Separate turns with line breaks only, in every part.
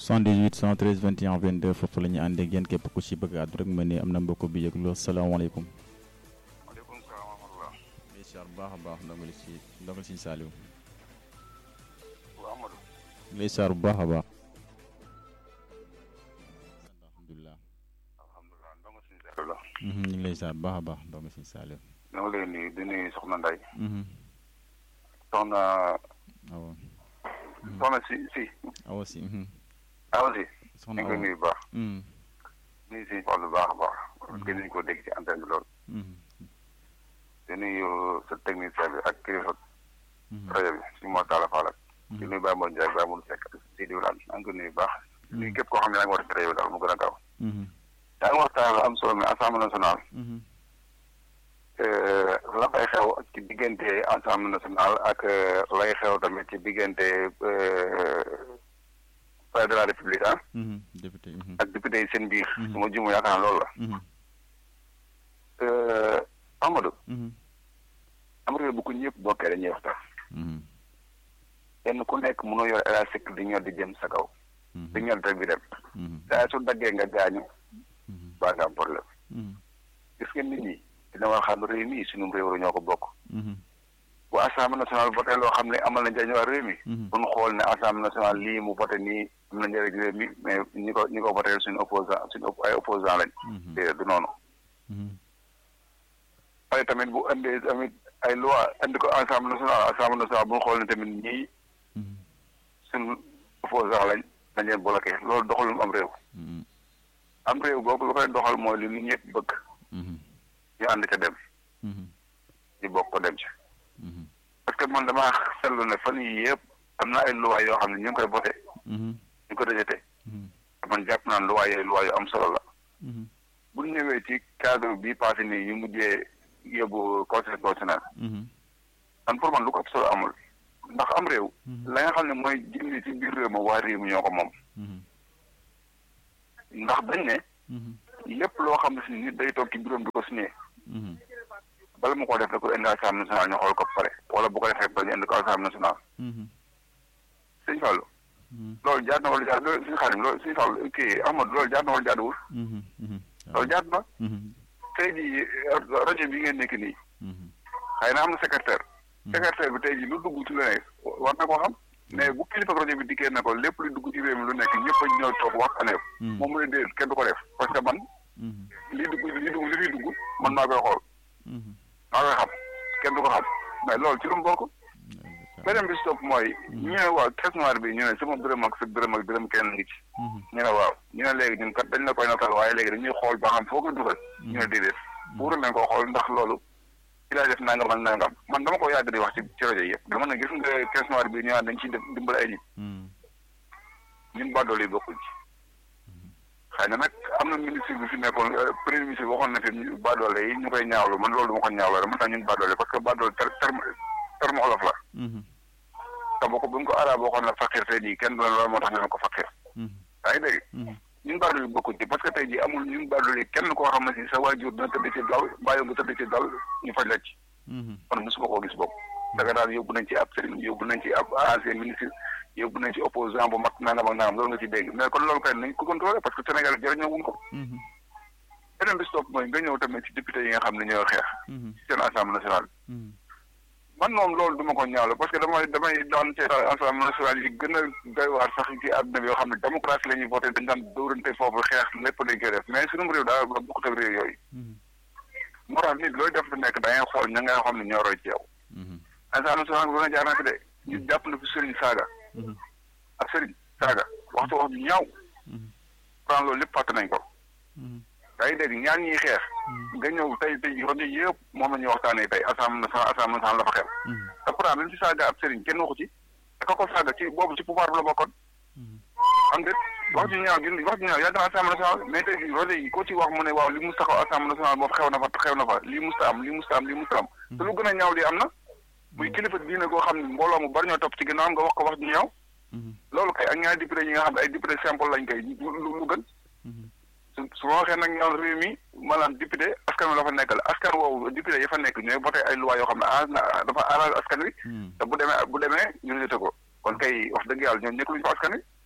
78 113 21 22 foofu la ñu àndee ak yéen képp ku ci bëgg àddu rek ma ne am na mbokk bi yëglu salaamaaleykum.
maaleykum salaam wa rahmatulah.
incha bu baax a baax ndongali si ndongali si Saliou.
waaw Amadou.
lay saar bu baax a baax. alhamdulilah.
alhamdulilah ndongo si Saliou la.
ñu ngi lay saar bu baax a baax ndongali si Saliou.
ñoo ngi lay nuyu di nuyu Soxna Nday.
Mhm.
soxna
awa
soxna si si.
awa si. mhm.
awa si. ñu
soxna
ngi koy
awa.
nuyu bu baax.
Mhm.
nuyu si Fall bu baax a baax. gën nañu koo dégg ci antenne bi lool.
Mhm.
di nuyu sa technicien bi ak kilifa
Mhm.
rajo bi si Mor Talla Fall ak. di
Mhm.
nuyu Baye Mor Ndiaye Baye Mor Seck ak si diwaan maa ngi koy nuyu bu baax. di nuyu képp koo xam ne yaa ngi war ci rajo bi daal mu gën a gaaw.
Mhm.
yaa ngi waxtaan lu am solo mais assemblée nationale.
Mhm.
la fay xew ci diggante assemblée nationale ak lay xew tamit ci diggante palais de la république ah
Mhm. député. Mhm.
ak député yi seen biir.
Mhm.
su ma jumu yaakaar naa loolu la.
Mhm.
Amadou
Mhm.
am réew bu ko ñëpp bokkee dañuy waxtaan.
Mhm.
kenn ku nekk mënoo yor élastique di ñor di jëm sa kaw.
Mhm.
di ñor rek di dem.
Mhm.
saa su daggee nga gaañu
Mhm.
baa nga am problème.
Mhm.
gis ngeen nit ñi dina war xam réew mi sunu réew la ñoo ko bokk.
Mhm.
bu assemblée nationale voté loo xam ne amal na njëriñ waa réew mi.
Mhm.
bu ñu xool ne assemblée nationale lii mu voté nii am na njëriñ réew mi mais ñi ko ñi ko voté suñu opposant suñu op- ay opposant lañ.
Mhm.
déedéet du noonu.
Mhm.
waaye tamit bu indee tamit ay loi indi ko assemblée nationale assemblée nationale bu ñu xool ne tamit ñii
Mhm.
suñu opposant lañ dañ leen bloqué loolu doxalum am réew.
Mhm.
am réew boobu lu koy doxal mooy li nit ñëpp bëgg
Mhm.
ñu ànd ca dem
Mhm.
ñu bokk ko dem ci.
Mhm.
parce que man damaa seetlu ne fan yii yëpp am na ay loi yoo xam ne ñu ngi koy voté
Mhm.
ñu ko rejeté
Mhm.
man jàpp naa ne loi yooyu loi yu am solo la.
Mhm.
bu ñu ñëwee ci cadre bi passé nii ñu mujjee yóbbu conseil constitutionnel
Mhm.
man pour man lu ko ëpp solo amul ndax am réew
Mhm.
la nga xam ne mooy jëndi ci biir réew ma waa réew mi ñoo ko moom
Mhm.
ndax dañ ne
Mhm.
lépp loo xam ne si nit day toog ci bureau di ko signé
Mhm.
bala mu ko def da ko indi assemblée nationale ñu xool ko pare wala bu ko defee ba ñu indi ko assemblée nationale
Mhm.
sëñ Fallou
Mhm.
loolu jaar na wala jaar loolu suñu xaarim loolu suñu Fallou kii Amadou loolu jaar na wala jaaduwul
Mhm. Mhm.
loolu jaar na
Mhm.
tey jii rajo bi ngeen nekk nii
Mhm.
xëy na am na secrétaire
Mhm.
secrétaire bi tey jii lu dugg ci lu ne war na koo xam mais bu kilifa rajo bi dikkee ne ko lépp lu dugg ci réew mi lu nekk ñëpp a ñëw toog waxtaanee ko
Mhm.
moom mu ne déedéet kenn du ko def parce que man
Mhm.
li dugg li dugg li fiy dugg man maa koy xool
Mhm.
maa koy xam kenn du ko xam mais loolu ci lu mu bokk beneen bi si topp mooy ñu ne waaw caisse noire bi ñu ne sama dërëm ak sa dërëm ak dërëm kenn ngi ci
Mhm.
ñu ne waaw ñu ne léegi ñun kat dañ la koy natal waaye léegi dañuy xool ba xam foo ko dugal ñu ne déedéet pour nañ ko xool ndax loolu ci laa def nangam ak nangam man dama ko yàgg di wax ci ci rajo yëpp dama ne gis nga caisse noire bi ñu naan dañ ciy def dimbal ay nit
Mhm.
ñun bàddool yi bokkuñ ci xëy na nag am na ministre bi fi nekkoon euh, premier ministre waxoon na fi ñu bàddoole yi ñu koy ñaawlu man loolu dama ko ñaawlu rek man tax ñun bàddoole parce que bàddool ter terme terme olof la
Mhm.
te boo ko bu ñu ko arab waxoon na fakir tey jii kenn du ne loolu moo tax ñu ne ko fakir
Mhm.
yaa ngi dégg
Mhm.
ñun bàddool yi bokkuñ ci parce que tey jii amul ñun bàddool yi kenn koo xam ne si sa waajur dina tëdd ci dal bàyyi nga tëdd ci dal ñu faj la ci
Mhm.
kon mosuma koo gis boobu da nga daan yóbbu nañ ci ab sëriñ yóbbu nañ ci ab ancien ministre yóbbu nañ ci opposant bu mag nangam ak nangam loolu nga ci dégg mais kon loolu kay nañ ko contrôlé parce que Sénégal jërëñoo wuñ ko
Mhm.
beneen bi si topp mooy nga ñëw tamit ci député yi nga xam ne ñoo xeex
Mhm.
ci seen assemblée nationale
Mhm.
man moom loolu du ma ko ñaawle parce que damay damay daan ci assemblée nationale yi gën a doy waar sax ci àdduna bi yoo xam ne démocratie la ñuy voté dañ daan dóorante foofu xeex lépp dañ koy def mais sunum réew daa bokkut ak réew yooyu
Mhm.
moo tax nit looy def lu nekk da ngay xool ña nga xam ne ñoo roy ci yow
Mhm.
assemblée nationale bi doon jaar na fi de ñu jàpp na fi sëriñ saaga
Mhm.
ak sëriñ saaga waxtu wax ju ñaaw
Mhm.
pourtant loolu lépp fàtte nañ ko
Mhm.
yaa ngi dégg ñaar ñiy xeex
Mhm.
nga ñëw tey tey rajo yëpp moom la ñuy waxtaanee tey assemblée nationale assemblée nationale la fa xew
Mhm.
te pourtant bi mu ci saaga ab sëriñ kenn waxu ci te ka ko saaga ci boobu ci pouvoir bi la bokkoon
Mhm.
xam nga wax ju ñaaw gi wax ju ñaaw yàgg na assemblée nationale mais tey jii rajo yi ko ci wax mu ne waaw li mus taxaw assemblée nationale boobu xew na fa xew na fa lii musta am lii musta am lii musta am te lu gën a ñaaw li am na muy kilifa diine goo xam ne mbooloo mu bari ñoo topp ci ginnaaw nga wax ko wax ju ñaaw
Mhm.
loolu kay ak ñaari député yi nga xam ne ay député simple lañ koy lu lu lu gën
Mhm.
su su ma waxee nag ñoom réew mi maanaam député askan wi la fa nekkal askan woowu député yi fa nekk ñooy voté ay loi yoo xam ne arrange na dafa arrange askan wi
Mhm.
te bu demee bu demee ñu rejeté ko kon kay wax dëgg yàlla ñoom nekk luñu ko askan wi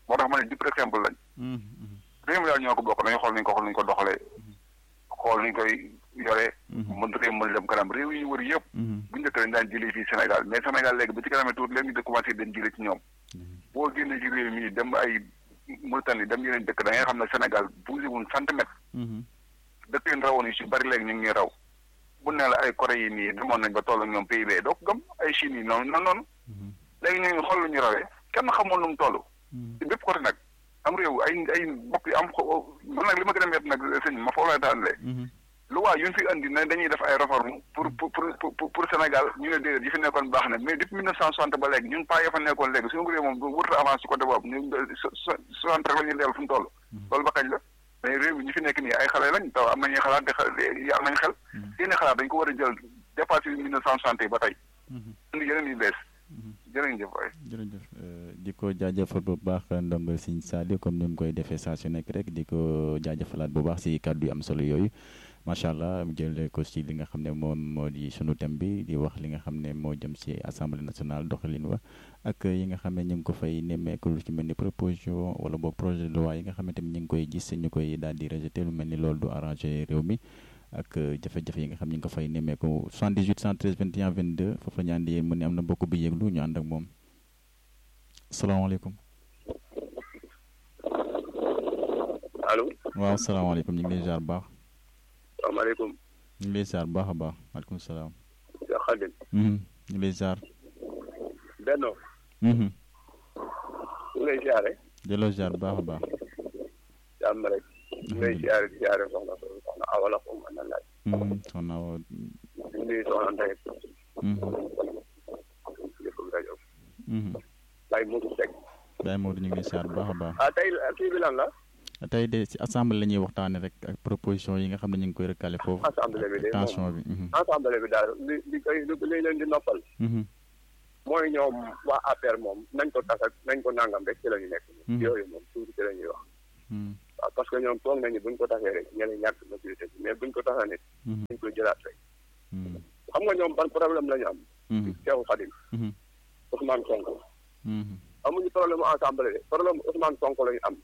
moo tax ma ne dip rek simple lañ réew mi daal ñoo ko bokk nañu xool nañu ko xool nañu ko doxalee xool nañu koy yoree mën réew mën dem kanam réew yi ñu wër yëpp bu njëkk dañ daan jëlee fii Sénégal mais Sénégal léegi ba ci kanamee tuuti léegi ñu commencé dañ jëlee ci ñoom boo génnee ci réew mi dem ay Mauritanie dem yeneen dëkk da ngay xam ne Sénégal bougé wuñ centimètre dëkk yi rawoon yi si bari léegi ñu ngi ñuy raw bu ne la ay Corée yi nii demoon nañ ba toll ak ñoom PIB doo ko gëm ay Chine yi noonu noonu noonu léegi ñu ngi xool lu ñu rawee kenn xamul nu mu toll ci bépp côté nag am réew ay ay bopp yi am man nag li ma gën a métti nag sëñ ma foofu lay tànnalee lu waa yu ñu fi andi ne dañuy def ay réforme pour pour pour pour Sénégal ñu ne déedéet yi fi nekkoon baax na mais depuis mille neuf cent soixante ba léegi ñun pas ya fa nekkoon léegi suñu réew moom wërta avance ci côté boobu ñu soixante rek la ñuy dellu fu mu toll loolu ba kañ la mais réew mi ñi fi nekk nii ay xale lañ taw am nañuy xalaat te am nañ xel seeni xalaat dañ ko war a jël dépassé mille neuf cent soixante yi ba tey indi yeneen yu bees jërëjëf waay
jërëjëf di ko jaajëfal bu baax ndongo Sëñ Saliou comme ni mu koy defee saa su nekk rek di ko jaajëfalaat bu baax si kàddu yu am solo yooyu macha allah mu jëlee ko si li nga xam ne moom moo di sunu thème bi di wax li nga xam ne moo jëm si assemblée nationale doxalin wa ak yi nga xam ne ñu ngi ko fay nemmeeku lu ci mel ni proposition wala boog projet de loi yi nga xam ne tamit ñu ngi koy gis ñu koy daal di rejeté lu mel ni loolu du arrangé réew mi ak jafe-jafe yi nga xam ñu ngi ko fay nemmeeku 78 113 21 22 foofu la ñu ànd yéen mu ne am na mbokk bi yëglu ñu ànd ak moom salaamaaleykum.
allo.
waaw salaamaaleykum ñu ngi lay ziar bu baax.
salaamaaleykum.
ñu ngi lay ziar bu baax a baax maaleykum salaam.
Cheikh Khadim.
ñu ngi lay ziar.
Benno. ñu ngi lay ziare.
delloo ziar bu baax a baax.
jàmm rek. ñu ngi lay ziare di ziare soxna soxna Awa la ko mën na laaj.
soxna Awa.
ñu ngi soxna Ndeye. jëf rajo. Baye Modou Seck.
Baye Modou ñu ngi lay ziar bu baax a baax.
ah tey kii bi lan la.
tey de si assemblée la ñuy waxtaanee rek ak proposition yi nga xam ne ñu ngi koy recalé foofu.
assemblée bi de
tension bi.
assemblée bi daal li li koy li leen di noppal. mooy ñoom waa APR moom nañ ko tas ak nañ ko nangam rek ci la ñu nekk. yooyu moom tuuti ci la ñuy wax. waaw parce que ñoom toog nañu buñ ko tasee rek ñeneen ñàkk majorité bi mais buñ ko tasee nit. dañ koy jëlaat rek. xam nga ñoom ban problème la ñu am. Cheikh Khadim. Ousmane Sonko. amuñu problème mu assemblée de problème Ousmane Sonko la ñu am.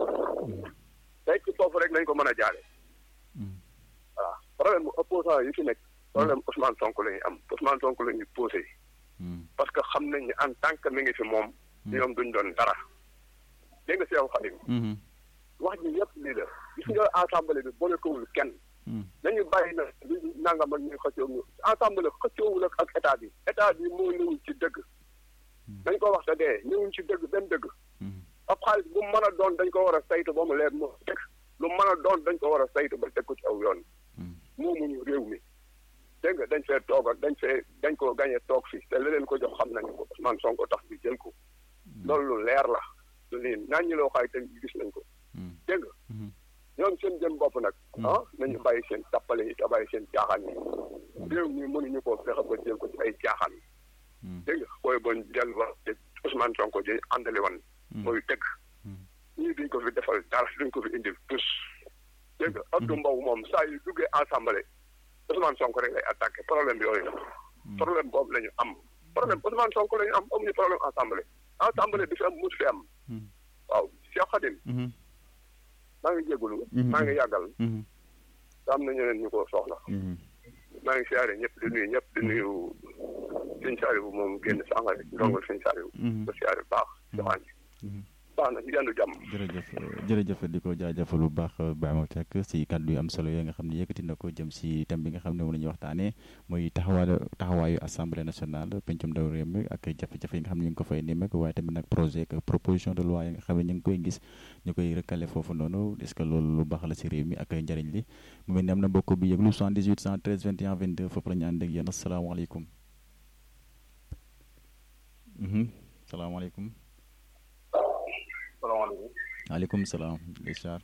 tey ci foofu rek lañ ko mën a jaare voilà problème bu opposant yi fi nekk. problème Ousmane Sonko la ñu am Ousmane Sonko la ñuy posé. parce que xam nañ ne en tant que mi ngi fi moom. ñoom duñ doon dara. dégg nga Cheikh Khadim. wax ji yëpp lii la gis nga assemblée bi boole kowul kenn. nañu bàyyi na li nangam ak ñuy xëccoo ñu assemblée xëccoowul ak état bi état bi moo ñëwul ci dëgg. dañ ko wax te dee ñëwuñ ci dëgg benn dëgg. ab xaalis bu mu mën a doon dañ ko war a saytu ba mu leer moo teg lu mën a doon dañ ko war a saytu ba teg ko ci aw yoon. moomuñu réew mi. dégg nga dañ fee toog ak dañ fee dañ ko gañe toog fi te leneen ko jox xam nañu ko Ousmane Sonko tax ñu jël ko. loolu lu leer la. lu nii naan ñi loo xaay te gis nañ ko. dégg nga ñoom seen jëm bopp nag. ah nañu bàyyi seen tappale yi te bàyyi seen caaxaan yi. réew mi mënuñu koo fexe ba jël ko ci ay caaxaan. dégg nga booy bon delluwaat te Ousmane Sonko ji àndali woon. mooy dëgg. ñii duñ ko fi defal dara duñ ko fi indil tous. dégg nga Abdou Mbow moom saa yu duggee assemblée Ousmane Sonko rek lay attaqué problème bi yooyu la. problème boobu la ñu am. problème Ousmane Sonko la ñu am amuñu problème assemblée. assemblée bi fi am mus fi am. waaw Cheikh Khadim. maa ngi jégalu. maa ngi yàggal. am na ñeneen ñu ko soxla. maa ngi siyaare ñëpp di nuyu ñëpp di nuyu sëñ Saliou moom génn sànq rek ndongal sëñ Saliou. ko siyaare baax joxaan baax na ñu yendu jàmm.
jërëjëf jërëjëf di ko jaajëfal bu baax Baye Mor Seck si kàddu yu am solo yooyu nga xam ne yëkkati na ko jëm si thème bi nga xam ne moom la ñuy waxtaanee muy taxawaayu taxawaayu assemblée nationale pencum ndaw réew mi ak jafe-jafe yi nga xam ne ñu ngi ko fay nemmeeku waaye tamit nag projet ak proposition de loi yi nga xam ne ñu ngi koy gis ñu koy recalé foofu noonu est ce que loolu lu baax la si réew mi ak njëriñ li mu mel ni am na mbokk bi yëglu 78 113 21 22 foofu la ñu ànd ak yéen asalaamaaleykum. salaamaaleykum.
salaamaaleykum.
maaleykum salaam. lay ziar.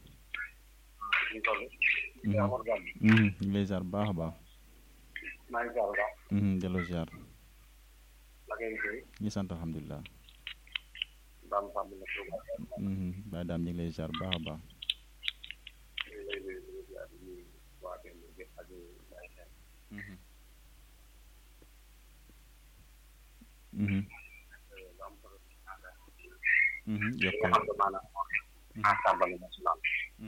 ñu
ngi lay ziar bu baax a baax.
maa ngi ziar bu baax.
delloo ziar.
la ngeen koy.
ñu sant alhamdulilah.
Dame Samb la ko.
Baye Dame ñu ngi lay ziar bu baax a baax.
ñu ngi lay nuyu di ziar di nuyu waa benn bi ak Baye Sène. li nga xam ne maanaam moo fi assemblée nationale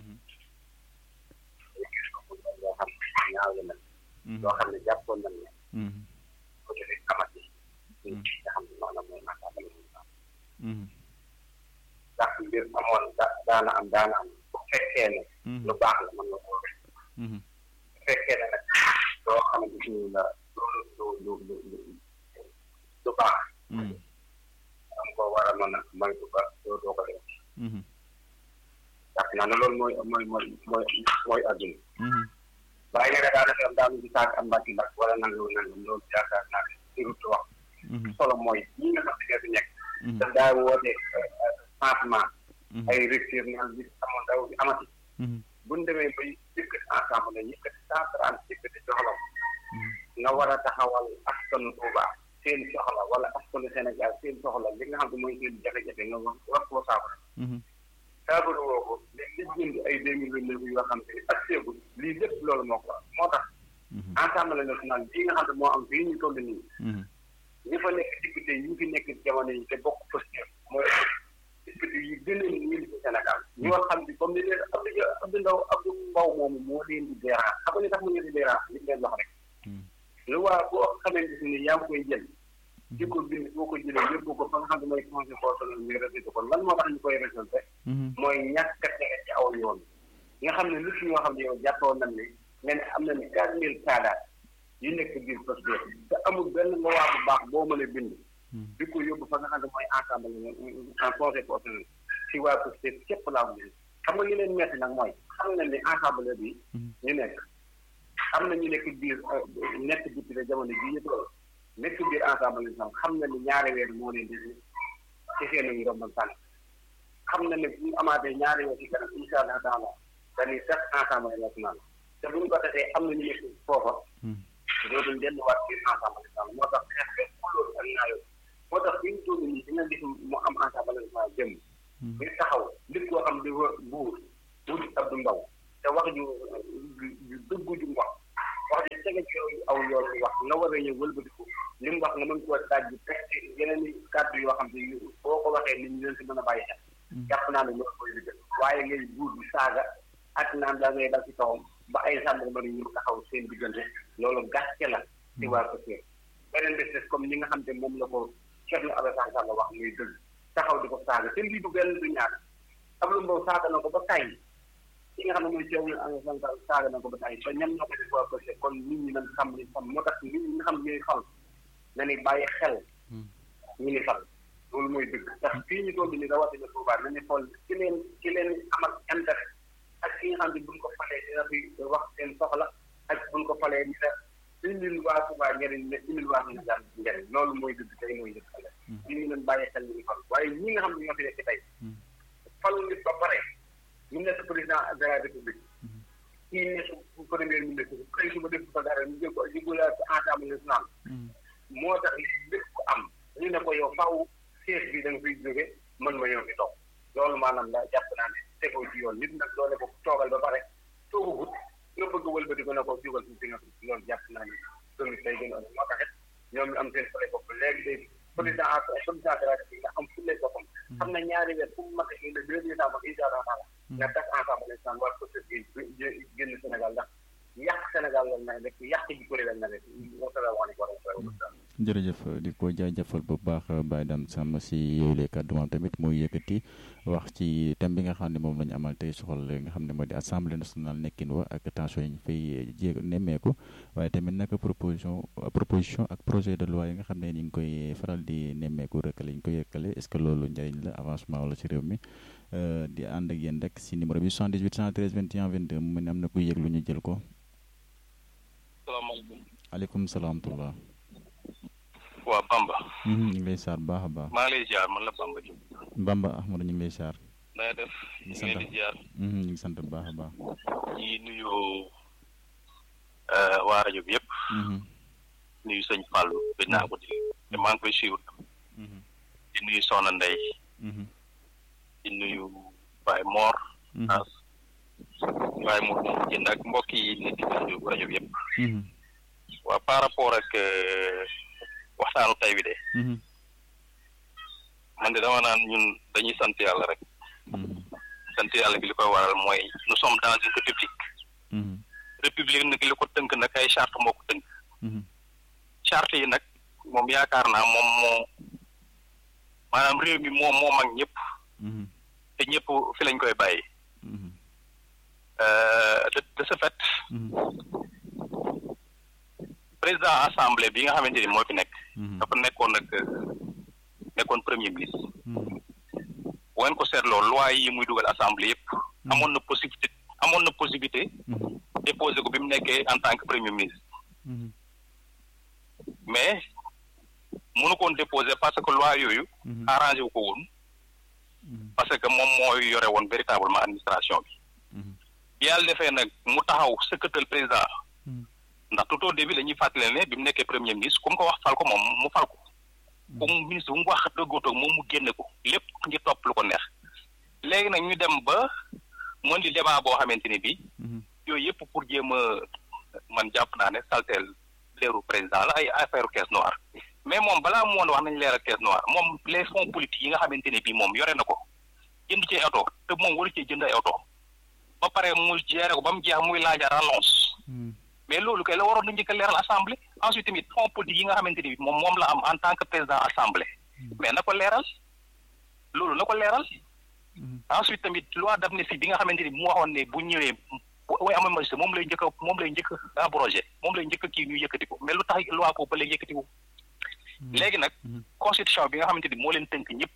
loo xam ne ñaaw la mel loo xam ne jàppoon nañ ne ko defee amati ci nga xam ne maanaam mooy assemblée nationale ndax mbir amoon da daana am daana am bu fekkee ne lu baax la mën nga koo def bu fekkee ne nag loo xamante ni la lu lu lu lu lu baax am ko war a mën a moytu ba doo doo ko def ndax naa ne loolu mooy mooy mooy mooy mooy adduna waaye nag daanaka am daanu di saag am mbàkki mbàkk wala nangam nangam loolu yaakaar naa ne surut wax solo mooy ñi nga xam ne fi nekk daf daa woote changement ay rupture naan bi amoon daw bi amati buñ demee bay yëkkati ensemble ne yëkkati cent trente yëkkati soxla nga war a taxawal askanu Touba seen soxla wala askanu Sénégal seen soxla li nga xam ne mooy seen jafe-jafe nga wax wax koo saafara saafara woo ko li jënd ay deux mille vingt neuf yoo xam ne ak seegul lii lépp loolu moo ko moo tax Assemblée nationale bii nga xam ne moo am fii ñu toll nii ñi fa nekk député yi fi nekk jamono yi te bokk posture mooy député yi gën a ñëw ci Sénégal ñoo xam ne comme ni leen Abdou Abdou Ndaw Abdou Mbow moomu moo leen di dérange xam nga ni tax mu leen di dérange li leen wax rek lu waa boo xamante ni yaa ngi koy jël di ko bind boo ko jëlee yóbbu ko fa nga xam ne mooy conseil constitutionnel ñu résulté ko lan moo tax ñu koy résulté mooy ñàkk a tege ci aw yoon nga xam ne lu si ñoo xam ne yow jàppoon nañ ne nga ne am na ne quatre mille cadres yu nekk biir posture te amul benn loi bu baax boo mën a bind di ko yóbbu fa nga xam ne mooy ensemble en conseil constitutionnel si waa posture képp laa ko bind xam nga li leen metti nag mooy xam na ne ensemble bi ñu nekk am na ñu nekk biir nekk député jamono bii ñu toll nekk biir ensemble national xam na ni ñaari weer moo leen di ci seen i ndombal tànk xam na ne bu ñu amaatee ñaari weer ci kanam incha allah taala dañuy sax ensemble national te bu ñu ko defee am na ñu nekk foofa dootuñ delluwaat biir ensemble national moo tax xeex bi loolu ak naayoo moo tax fi ñu toll nii di nga gis mu am ensemble national jëm ñu taxaw nit koo xam di wër buur buur Abdou Mbow te wax ju ju dëggu ju wax wax ji tege ci aw yoon wax nga war a ñëw wëlbatiku li mu wax nga mën koo daaj bi teg ci yeneen i kàddu yoo xam ne boo ko waxee nit ñi leen si mën a bàyyi xel jàpp naa ne loolu koy liggéey waaye ngay buur bi saaga ak naan da ngay dal ci kawam ba ay gendarmerie ñu taxaw seen diggante loolu gàcce la ci waa ko séer beneen bés des comme ñi nga xam te moom la ko Thierno Alassane Sall wax muy dëgg taxaw di ko saaga te lii du benn du ñaar Abdou Mbow saaga na ko ba tàyyi ki nga xam ne mooy Thierno Alassane Sall saaga na ko ba tàyyi ba ñan ñoo ko def waa ko séer kon nit ñi nañ xam ni xam moo tax nit ñi nga xam ne ñooy fal na ni bàyyi xel ñu ni fal loolu mooy dëgg ndax fii ñu toll nii rawatina Touba na ni xool ci leen ci leen amal intérêt ak ki nga xam ne buñ ko falee dina fi wax seen soxla ak buñ ko falee ñu ne indil waa Touba njëriñ ne indil waa Sénégal njëriñ loolu mooy dëgg tey mooy dëgg xale ñu ngi leen bàyyi xel ñu fal waaye ñi nga xam ne ñoo fi nekk tey falu nit ba pare ñu nekk président de la république kii nekk premier ministre xëy suba def ko dara ñu jël ko jigulaat assemblée nationale moo tax lépp ko am ñu ne ko yow faaw siège bi da nga fiy jóge mën ma ñëw fi toog loolu maanaam la jàpp naa ne tegoo ci yoon nit nag doole ko toogal ba pare toogagut nga bëgg a wëlbati ko ne ko jógal fi nga loolu jàpp naa ne loolu day gën a moo tax it ñoom ñu am seen fële bopp léegi léegi président président de la République nga am fulle boppam xam na ñaari weer fu mu mate i le deux décembre incha allah taala nga tas ensemble national war ko génn Sénégal ndax yàq Sénégal lan na rek yàq ji kuréel lan na rek
jërëjëf di ko jaajëfal bu baax Baye Dame Samb si yooyu lay kàddu moom tamit muy yëkkati wax ci thème bi nga xam ne moom la ñu amal tey soxal nga xam ne moo di assemblée nationale nekkin wa ak tension yi ñu fay jéeg nemmeeku waaye tamit nag proposition proposition ak projet de loi yi nga xam ne ni ngi koy faral di nemmeeku rëkkale ñu koy yëkkale est ce que loolu njëriñ la avancement wala ci réew mi di ànd ak yéen rek si numéro bi 78 113 21 22 mu ne am na kuy yëg lu ñu jël ko.
salaamaaleykum.
aleykum salaam tullah.
waa Bamba.
ñu ngi lay saar baax a baax.
maa ngi lay ziar man la Bamba Diop.
Bamba Ahmadu ñu ngi lay saar.
na nga def.
ñu
ñu
sant
ngi leen di ziar.
ñu ngi sant bu baax a baax.
ñi nuyu waa rajo bi yëpp. nuyu sëñ Fallou gëj naa ko di te maa ngi koy suivre. di nuyu Soxna Ndey di nuyu Baye Mor. as Baye Mor moom jënd ak mbokk yi nekk ci rajo rajo bi yëpp. waa par rapport ak waxtaanu tay bi de man de dama naan ñun dañuy sant yàlla rek sant yàlla bi li koy waral mooy nous sommes dans une république république nag li ko tënk nag ay charte moo ko tënk charte yi nag moom yaakaar naa moom moo maanaam réew mi moo moo mag ñëpp te ñëpp fi lañ koy bàyyi de de ce fait président assemblée bi nga xamante ni moo fi nekk dafa nekkoon nag nekkoon premier ministre bu ngeen ko seetloo loi yi muy dugal assemblée yëpp amoon na possibilité amoon na possibilité déposer ko bi mu nekkee en tant que premier ministre mais mënu koon déposer parce que loi yooyu arrangé wu ko woon parce que moom mooy yore woon véritablement administration bi yàlla defee nag mu taxaw sëkkatal président ndax tout au début dañuy fàttali ne bi mu nekkee premier ministre ku mu ko wax fal ko moom mu fal ko ku mu ministre bu mu wax dëggootoo moom mu génne ko lépp ngi topp lu ko neex léegi nag ñu dem ba mën di débat boo xamante ni bi yooyu yëpp pour jéem a man jàpp naa ne salteel leeru président la ay affaire caisse noire mais moom balaa mu woon wax nañ leeral caisse noire moom les fonds politiques yi nga xamante ne bii moom yore na ko jënd ci oto te moom waru cee jënd ay oto ba pare mu gérer ko ba mu jeex muy laaja relance mais loolu kay la waroon na njëkk a leeral assemblée ensuite tamit fonds politique yi nga xamante ni moom moom la am en tant que président assemblée mais na ko leeral loolu na ko leeral ensuite tamit loi d'amnistie bi nga xamante ni mu waxoon ne bu ñëwee way ama magistrat moom lay njëkk a moom lay njëkk a abrogé moom lay njëkk a kii ñu yëkkati ko mais lu tax loi ko ba lay yëkkati ko léegi nag constitution bi nga xamante ni moo leen tënk ñëpp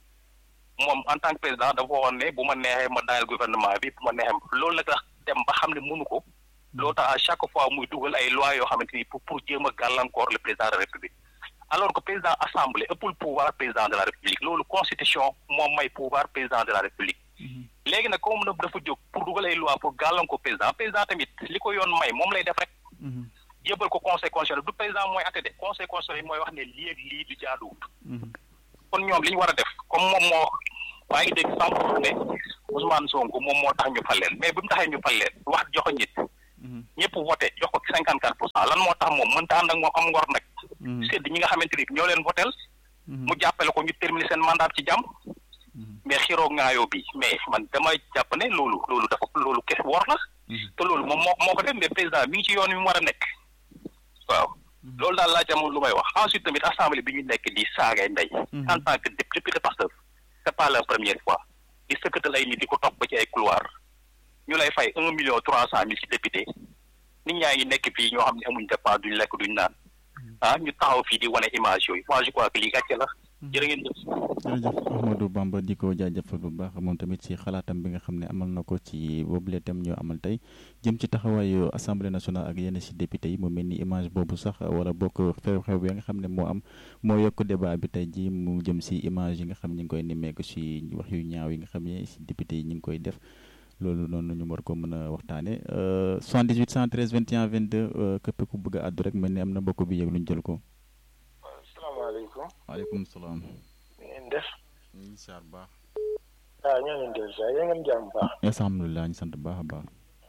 moom en tant que président dafa waxoon ne bu ma neexee ma daayal gouvernement bi bu ma neexee loolu nag tax dem ba xam ne mënu ko loo tax à chaque fois muy dugal ay loi yoo xamante ni pour pour jéem a gàllankoor le président de la république alors que président assemblée ëppul pouvoir président de la république loolu constitution moom may pouvoir président de la république léegi nag comme na dafa jóg pour dugal ay loi pour gàllankoor président président tamit li ko yoon may moom lay def rek yëbal ko conseil constitutionnel du président mooy atte de conseil constitutionnel mooy wax ne lii ak lii du jaaduwut kon ñoom li ñu war a def comme moom moo maa ngi dégg sànq ne Ousmane Sonko moom moo tax ñu fal leen mais bi mu taxee ñu fal leen wax joxo nit ñëpp voté jox ko cinquante quatre pour cent lan moo tax moom mënta ànd ak moom am ngor nag sédd ñi nga xamante ni ñoo leen votel mu jàppale ko ñu terminer seen mandat ci jàmm mais xiroo ngaayoo bi mais man dama jàpp ne loolu loolu dafa loolu kes wor la te loolu moom moo moo ko def mais président mi ngi ci yoon wi mu war a nekk waaw loolu daal laa ci amoon lu may wax ensuite tamit assemblée bi ñu nekk di saagay ndey en tant que député Pastef c'est pas la première fois di sëkkatal ay nit di ko topp ba ci ay couloir ñu lay fay un million trois cent mille ci député nit ñaa ngi nekk fii ñoo xam ne amuñ dépense duñ lekk duñ naan ah ñu taxaw fii di wane image yooyu moi je crois que lii gàcce la jërë ngeen jëf
jërëjëf Ahmadou Bamba di ko jaajëfal bu baax moom tamit ci xalaatam bi nga xam ne amal na ko ci boobule thème ñoo amal tey jëm ci taxawaayu assemblée nationale ak yenn ci député yi mu mel ni image boobu sax wala bokk xew-xew bi nga xam ne moo am moo yokk débat bi tey ji mu jëm ci image yi nga xam ñi ngi koy nemmeeku ci wax yu ñaaw yi nga xam ne ci député yi ñi ngi koy def loolu noonu ñu war ko mën a waxtaane 78 113 21 22 képp ku bëgg a àddu rek mel ni am na mbokk bi yëg lu ñu jël ko
salaamaaleykum.
waaleykum salaam.
ngeen def.
incha allah baax.
waaw ñoo ngi leen di saa yéen ngeen jàmm baax.
alhamdulilah ñu sant baax a baax.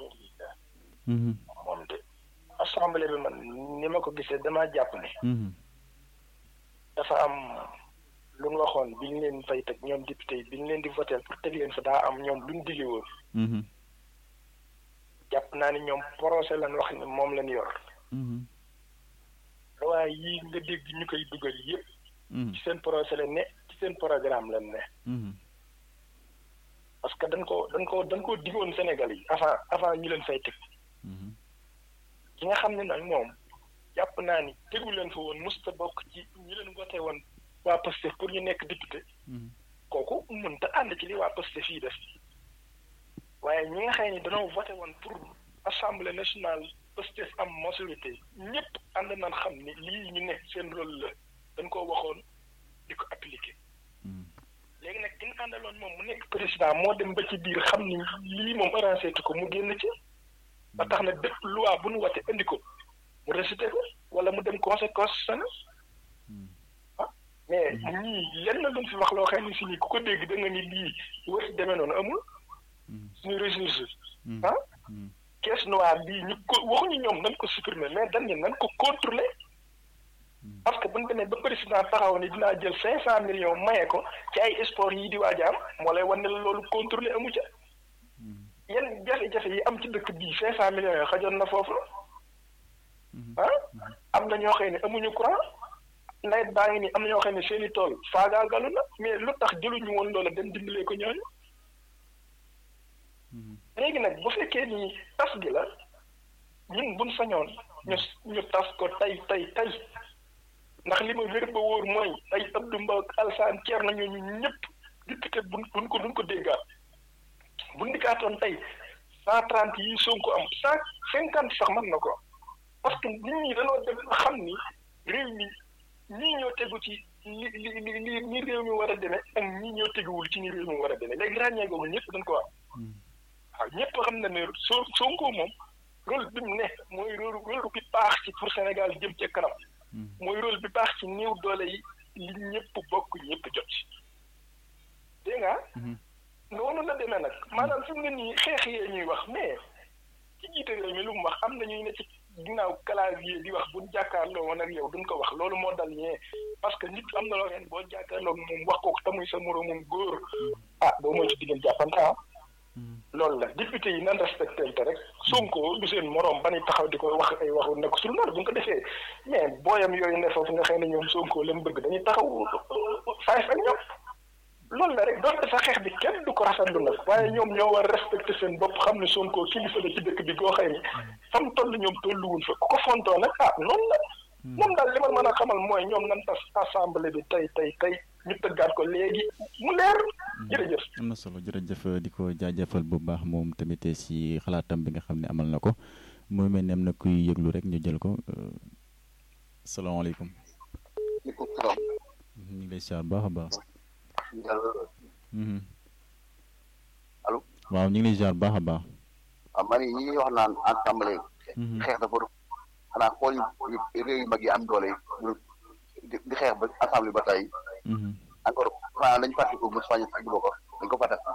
moom de assemblée bi man ni ma ko gisee damaa jàpp ne. dafa am lu ñu waxoon bi ñu leen fay teg ñoom député yi bi ñu leen di voté pour teg leen fa daa am ñoom lu ñu digge woon. jàpp naa ni ñoom procès lañ wax ne moom lañ yor. waaye yii nga dégg ñu koy dugal yëpp. ci seen procès la ne ci seen programme lañ ne. parce que dañ ko dañ ko dañ ko diggoon Sénégal yi avant avant ñu leen fay teg. ki nga xam ne nag moom jàpp naa ni tegu leen fa woon musta bokk ci ñu leen voté woon waa Pastef pour ñu nekk député. kooku mënta ànd ci li waa Pastef fii def. waaye ñi nga xam ne dañoo voté woon pour assemblée nationale Pastef am majorité ñëpp ànd nañ xam ni lii ñu nekk seen rôle la dañ koo waxoon di ko appliqué. léegi nag ki ñu àndaloon moom mu nekk président moo dem ba ci biir xam ni lii moom arrangé ko mu génn ci. ba tax na bépp loi bu nu wate indi ko mu récité ko wala mu dem conseil constitutionnel ah mais ñii lenn luñ fi wax loo xam ne si nii ku ko dégg da nga ni lii wër demee noonu amul suñu ressource ah caisse noire bii ñu ko waxuñu ñoom nañ ko supprimer mais dañ ne nañ ko contrôler parce que bu ñu demee ba président taxaw ni dinaa jël cinq cent millions maye ko ci ay sport yi di waaj a am moo lay wan ne la loolu contrôlé amu ca yenn jafe-jafe yi am ci dëkk bii cinq cent millions yoo xajoon na foofu ah am na ñoo xam ne amuñu courant nawet baa ngi nii am na ñoo xam ne seen i tool faagaagalu na mais lu tax jëluñu woon loola dem dimbalee ko ñooñu léegi nag bu fekkee ni tas gi la ñun buñ sañoon ñu ñu tas ko tey tey tey ndax li ma wér ba wóor mooy ay Abdou Mbow ak Alsaan Ceer nañu ñu ñëpp député buñ buñ ko duñ ko déggaat bu ndikaatoon tey cent trente yi Sonko am cent cinquante sax mën na ko parce que nit ñi dañoo dem xam ni réew mi ñii ñoo tegu ci li li li ni réew mi war a demee ak ñii ñoo teguwul ci ni réew mi war a demee léegi ràññee googu ñëpp dañ ko am waaw ñëpp xam na ne soo Sonko moom rôle bi mu ne mooy rôle rôle bi baax ci pour Sénégal jëm ca kanam mooy rôle bi baax ci néew doole yi li ñëpp bokk ñëpp jot ci dégg nga noonu la demee nag maanaam fi mu ne nii xeex yee ñuy wax mais ci jiite réew mi lu mu wax am na ñuy ne ci ginnaaw clavier di wax buñ jàkkaarloo woon ak yow duñ ko wax loolu moo dal ñee parce que nit am na loo xam ne boo jàkkaarloo moom wax ko tamuy sa moroomum góor ah boo mooy ci diggante jàppante ah loolu la député yi nan respecté te rek Sonko du seen moroom ba ni taxaw di ko wax ay waxu nekk su loolu bu ñu ko defee mais booyam yooyu ne foofu nga xam ne ñoom Sonko leen bëgg dañuy taxaw faay ak ñoom loolu la rek doonte sa xeex bi kenn du ko rafetlu nag waaye ñoom ñoo war respecté seen bopp xam ne Sonko kilifa la ci dëkk bi goo xëy ni fam toll ñoom tolluwul fa ku ko fontoo nag ah noonu la moom daal li ma mën a xamal mooy ñoom nan tas assemblée bi tey tey tey ñu tëggaat ko léegi mu leer jërëjëf
am na solo jërëjëf di ko jaajëfal bu baax moom tamit si xalaatam bi nga xam ne amal na ko mooy mel ni am na kuy yëglu rek ñu jël ko salaamaaleykum.
maaleykum salaam.
ñu ngi lay siyaar baax a baax.
allo.
waaw ñu ngi lay siyaar baax a baax.
waaw man ñi ñuy wax naan assemblée. xeex dafa du xanaa xool réew yu mag yi am doole di di xeex ba assemblée ba tey. encore xanaa dañu fàttali ko Moussa Niass ak Bokar dañ ko fàtte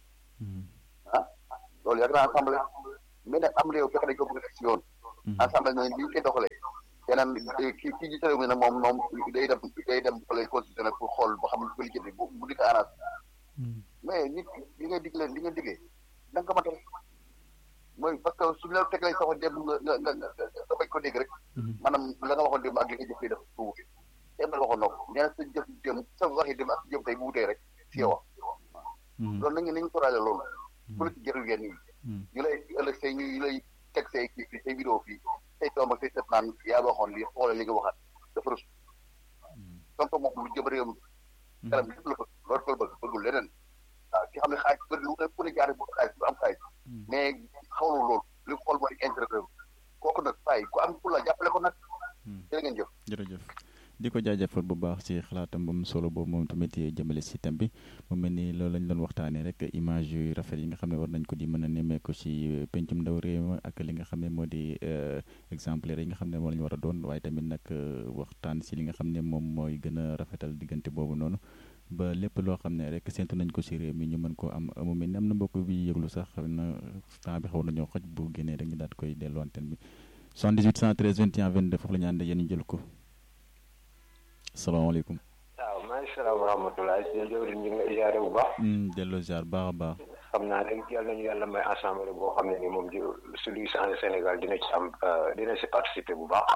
ah loolu yàgg naa assemblée mais nag am réew fekk dañ ko bëgg a def si yoon. assemblée ñooñu bi ñu koy doxalee. yeneen kii kii jiite réew mi nag moom moom day dem day dem fële constitutionnel pour xool ba xam ne ko lijjanti bu bu di ko arrangé mais nit li nga digle li nga diggee da nga ko matal mooy parce que suñu la tegalee sa wax démb nga nga nga nga bañ ko dégg rek maanaam la nga waxoon démb ak li nga jëf def bu wute démb la waxoon noo ko nee na sa jëf démb sa waxi démb ak sa jëf tey bu wutee rek si yow loolu nañu nañu soraale loolu politique jarul yenn yi ñu lay ëllëg say ñu ñu lay teg say kii fii say vidéo fii say toom ak say sët naan yaa waxoon lii xoolal li nga waxaat dafa rus tonto moom lu jëm réew mi kanam lépp la bëgg loolu ko bëgg bëggul leneen waaw ki xam ne xaalis bëri lu ne ku ne jaare bu xaalis bu am xaalis mais xawlu loolu li mu xool mooy intérêt réew kooku nag fay ku am ku la jàppale ko nag jërë ngeen jëf
jërëjëf di ko jaajëfal bu baax ci xalaatam bu mu solo boobu moom tamit jëmale si thème bi mu mel ni loolu lañ doon waxtaanee rek image yu rafet yi nga xam ne war nañ ko di mën a nemmeeku ci pencum ndaw réew mi ak li nga xam ne moo di exemplaire yi nga xam ne moo la ñu war a doon waaye tamit nag waxtaan si li nga xam ne moom mooy gën a rafetal diggante boobu noonu ba lépp loo xam ne rek séntu nañ ko ci réew mi ñu mën koo am mu mel ni am na mbokk bi yëglu sax xam na temps bi xaw nañoo xoj bu génnee rek ñu daal koy delloo antenne bi 78 113 21 22 foofu la ñu ànd yéen ñu jël ko salaamaaleykum.
waaw maa ngi salaam wa rahmatulah si jawriñ ñu ngi lay ziare bu baax.
delloo ziar baax a baax.
xam naa rek yàlla nañu yàlla may assemblée boo xam ne ni moom ji su luy changé Sénégal dina ci am dina si participer bu baax.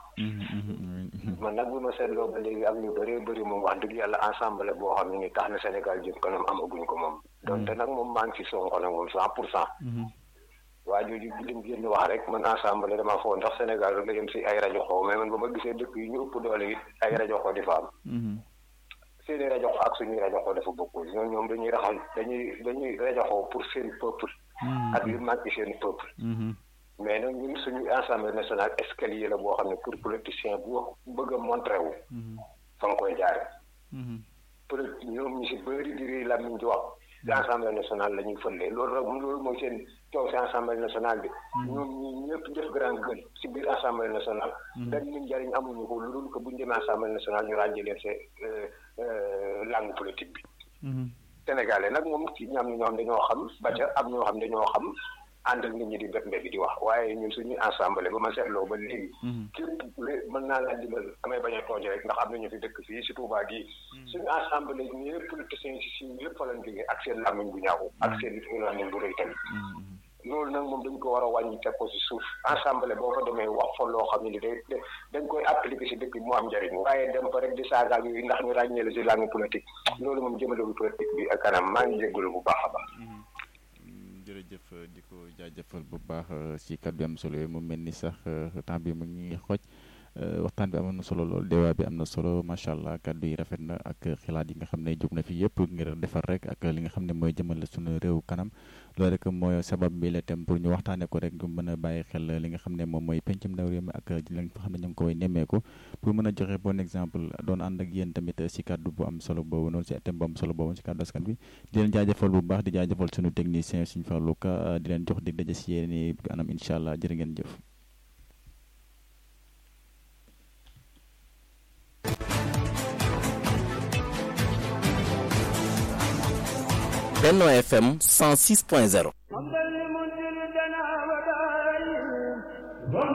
man nag bu ma seetloo ba léegi am ñu bëree bëri moom wax dëgg yàlla assemblée boo xam ne ni tax na Sénégal jëm kanam amaguñ ko moom. donte nag moom maa ngi si Sonko nag moom cent pour cent. waa jooju li mu génn wax rek man assemblée dama foo ndax Sénégal rek la yem si ay rajo xaw mais man ba ma gisee dëkk yi ñu ëpp doole it ay rajo xaw di fa am. seeni rajo xaw ak suñuy rajo xaw dafa bokkul ñoom ñoom dañuy raxal dañuy dañuy rajo xaw pour seen peuple. ak li manqué seen peuple. mais nag ñun suñu assemblée nationale escalier la boo xam ne pour politicien bu bëgg a montré wu. fa nga koy jaare peut être ñoom ñu si bëri di réy làmmiñ di wax. ci assemblée nationale la ñuy fële loolu rek loolu mooy seen coow si assemblée nationale bi. ñoom ñi ñëpp def grand gueule si biir assemblée nationale. benn nit njariñ amuñu ko lu dul ko bu ñu demee assemblée nationale ñu ràññee leen see langue politique bi. Sénégalais nag moom ci ñam ñoo xam dañoo xam ba ca am ñoo xam dañoo xam ànd ak nit ñi di mbéb mbéb di wax waaye ñun suñuy ensemble ba ma seetloo ba léegi képp mën naa laa dimbal damay bañ a tooñ rek ndax am nañu fi dëkk fii si Touba gii suñu ensemble ñëpp politiciens si si yëpp fa lañ jógee ak seen làmmiñ bu ñaaw ak seen làmmiñ bu rëy tamit loolu nag moom dañ ko war a wàññi teg ko si suuf ensemble boo fa demee wax fa loo xam ne day dañ koy appliquer si dëkk bi mu am njëriñ waaye dem fa rek di saaga yooyu ndax ñu ràññee la si langue politique loolu moom jëmalewul politique bi ak kanam maa ngi jégalu bu baax a baax.
jërëjëf di ko jaajëfal bu baax si kàddu am solo yooyu mu mel ni sax temps bi mu ngi xooj waxtaan bi amoon na solo lool débat bi am na solo macha allah kàddu yi rafet na ak xilaat yi nga xam ne jóg na fi yëpp ngir defar rek ak li nga xam ne mooy jëmale suñu réew kanam loolu rek mooy sabab bi la tem pour ñu waxtaanee ko rek mën a bàyyi xel li nga xam ne moom mooy pencum ndaw réew mi ak li nga xam ne ñu ngi koy nemmeeku pour mën a joxe bon exemple doon ànd ak yéen tamit si kàddu bu am solo boobu noonu si thème bu am solo boobu si kàddu askan bi di leen jaajëfal bu baax di jaajëfal suñu technicien suñu Fallou Ka di leen jox dig daje si yéen i anam incha allah jërë ngeen jëf
Benno FM 106.0